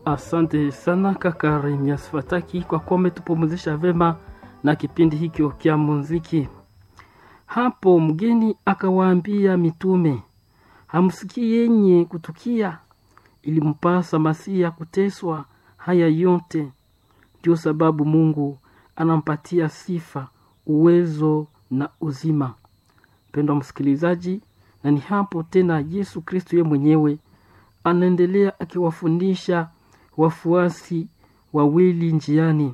Asante sana kaka Remias Fataki kwa kuwa umetupumzisha vema na kipindi hikyo kya muziki. Hapo mgeni akawaambia mitume, hamsikii yenye kutukia, ilimpasa Masia kuteswa haya yote. Ndio sababu Mungu anampatia sifa, uwezo na uzima. Mpendwa msikilizaji, na ni hapo tena Yesu Kristo ye mwenyewe anaendelea akiwafundisha wafuasi wawili njiani,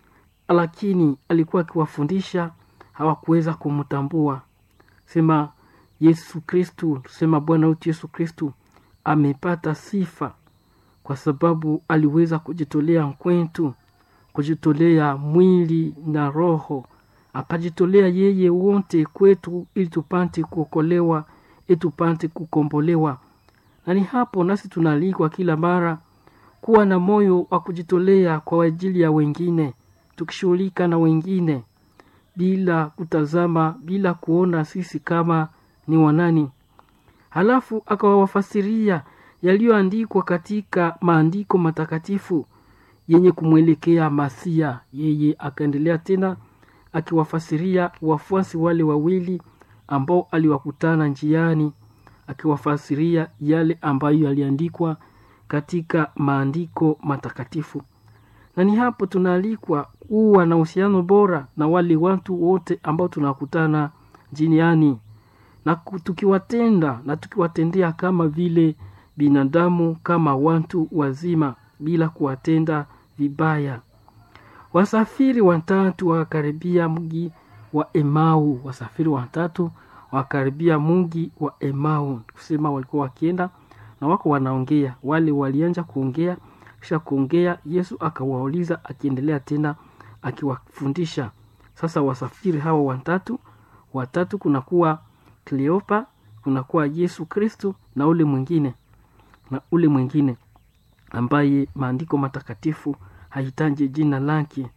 lakini alikuwa akiwafundisha hawakuweza kumtambua. Sema Yesu Kristu, sema Bwana wetu Yesu Kristu amepata sifa kwa sababu aliweza kujitolea kwetu, kujitolea mwili na roho, akajitolea yeye wote kwetu, ili tupate kuokolewa, ili tupate kukombolewa. Na ni hapo nasi tunaalikwa kila mara kuwa na moyo wa kujitolea kwa ajili ya wengine, tukishughulika na wengine bila kutazama, bila kuona sisi kama ni wanani. Halafu akawafasiria yaliyoandikwa katika maandiko matakatifu yenye kumwelekea Masia. Yeye akaendelea tena akiwafasiria wafuasi wale wawili ambao aliwakutana njiani, akiwafasiria yale ambayo yaliandikwa katika maandiko matakatifu. Na ni hapo tunaalikwa kuwa na uhusiano bora na wale watu wote ambao tunakutana njiani, na tukiwatenda na tukiwatendea kama vile binadamu, kama watu wazima, bila kuwatenda vibaya. Wasafiri watatu wakakaribia mji wa Emau. Wasafiri watatu wakakaribia mji wa Emau, kusema walikuwa wakienda na wako wanaongea. Wale walianja kuongea, kisha kuongea, Yesu akawauliza, akiendelea tena akiwafundisha. Sasa wasafiri hawa watatu watatu, kunakuwa Kleopa, kunakuwa Yesu Kristu na ule mwingine na ule mwingine ambaye maandiko matakatifu hahitaji jina lake.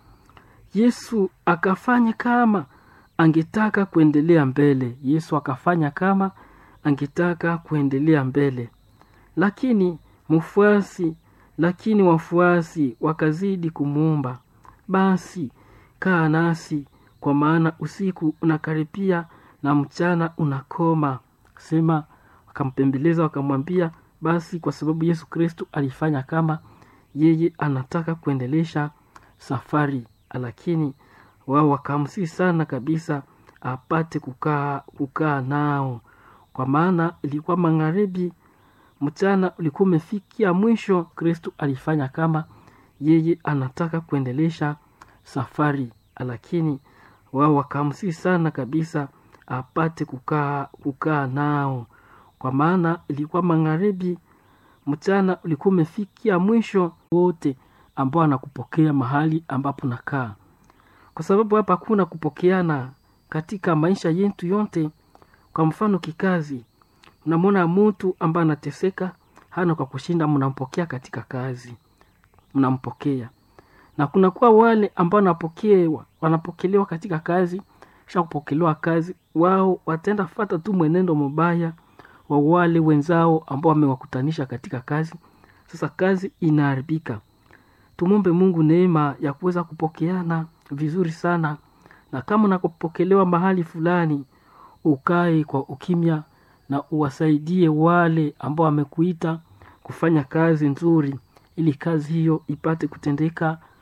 Yesu akafanya kama angetaka kuendelea mbele. Yesu akafanya kama angetaka kuendelea mbele, lakini mfuasi lakini wafuasi wakazidi kumuomba, basi kaa nasi, kwa maana usiku unakaribia na mchana unakoma. Sema wakampembeleza wakamwambia, basi kwa sababu Yesu Kristo alifanya kama yeye anataka kuendelesha safari, lakini wao wakamsii sana kabisa apate kukaa kukaa nao, kwa maana ilikuwa magharibi, mchana ulikuwa umefikia mwisho. Kristo alifanya kama yeye anataka kuendelesha safari, lakini wao wakamsii sana kabisa apate kukaa kukaa nao, kwa maana ilikuwa magharibi, mchana ulikuwa umefikia mwisho. Wote ambao anakupokea mahali ambapo nakaa, kwa sababu hapa hakuna kupokeana katika maisha yetu yote. Kwa mfano kikazi, unamwona mtu ambaye anateseka, hana kwa kushinda, mnampokea katika kazi, mnampokea na kunakuwa wale ambao wanapokewa wanapokelewa katika kazi, kisha kupokelewa kazi, wao wataenda fata tu mwenendo mbaya wa wale wenzao ambao wamewakutanisha katika kazi. Sasa kazi inaharibika. Tumwombe Mungu neema ya kuweza kupokeana vizuri sana, na kama unapokelewa mahali fulani, ukae kwa ukimya na uwasaidie wale ambao wamekuita kufanya kazi nzuri, ili kazi hiyo ipate kutendeka